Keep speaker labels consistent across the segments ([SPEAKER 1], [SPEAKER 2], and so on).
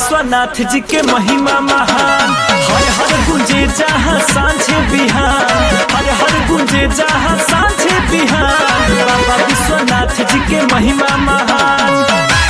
[SPEAKER 1] विश्वनाथ जी के महिमा महान हर हर गुंजे जहाँ सांझे बिहान हर हर गुंजे जहाँ सांझे बिहान बाबा विश्वनाथ जी के महिमा महान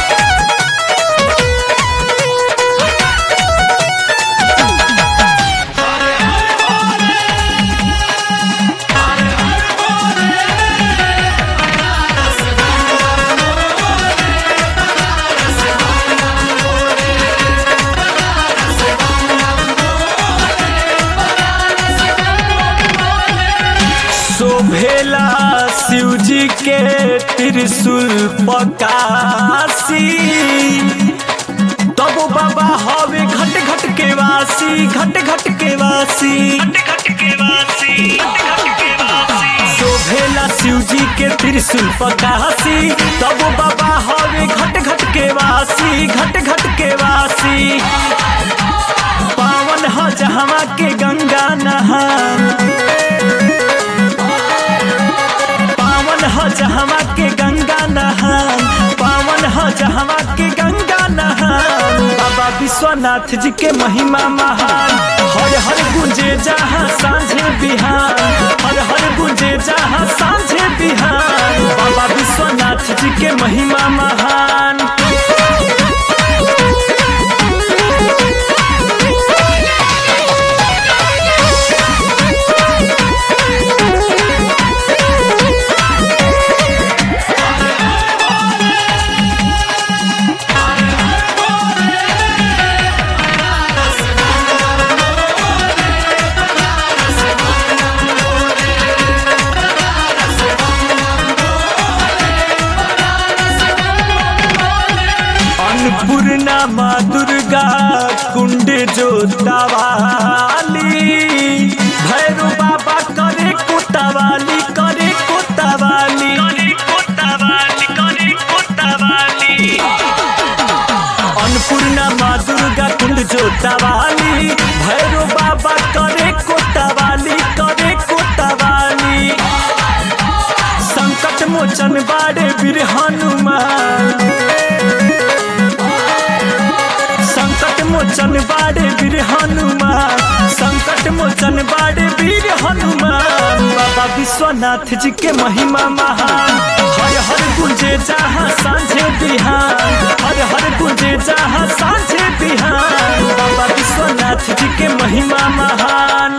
[SPEAKER 1] शोभेला शिव जी के त्रिशूल पकासी तब बाबा हवे घट घट के वासी घट घट के वासी शोभेला शिव जी के त्रिशूल पकासी तब बाबा हवे घट घट के वासी घट घट के वासी पावन ह जहवा के गंगा नहान पावन ह जहवा के गंगा नहान पावन ह जहवा के गंगा नहान बाबा विश्वनाथ जी के महिमा महान हर हर गुंजे जहाँ सांझे बिहान हर हर गुंजे जहाँ सांझे बिहान बाबा विश्वनाथ जी के महिमा महान अन्नपूर्णा माँ दुर्गा कुंड जोतावाली भैरू बाबा करे कोतावाली करे कोतावाली अन्नपूर्णा माँ दुर्गा कुंड जोतावाली भैरू बाबा करे कोतावाली करे कोतावाली संकट मोचन बाड़े वीर हनुमान संकट मोचन बाड़े वीर हनुमान संकट मोचन बाड़े वीर हनुमान बाबा विश्वनाथ जी के महिमा महान हर हर गुंजे जहाँ सांझे बिहान हर हर गुंजे जहाँ सांझे बिहान बाबा विश्वनाथ जी के महिमा महान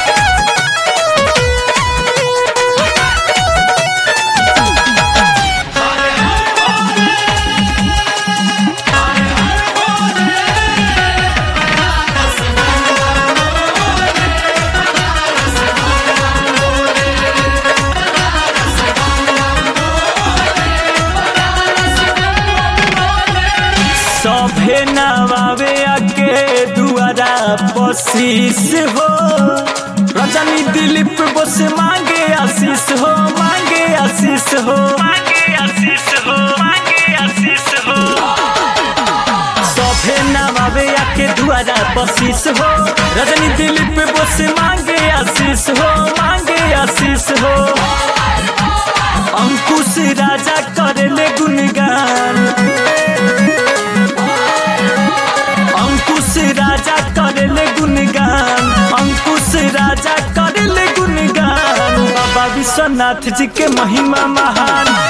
[SPEAKER 1] सभे नवावे आके दुआरा बसीस हो रजनी दिलीप बस मांगे आशीष हो मांगे आशीष हो मांगे आशीष हो मांगे आशीष हो सभे नवावे आके दुआरा बसीस हो रजनी दिलीप बस मांगे आशीष हो मांगे आशीष हो अंकुश राजा करेले गुणगान अंकुश राजा करले गुणगान अंकुश राजा करले गुणगान बाबा विश्वनाथ जी के महिमा महान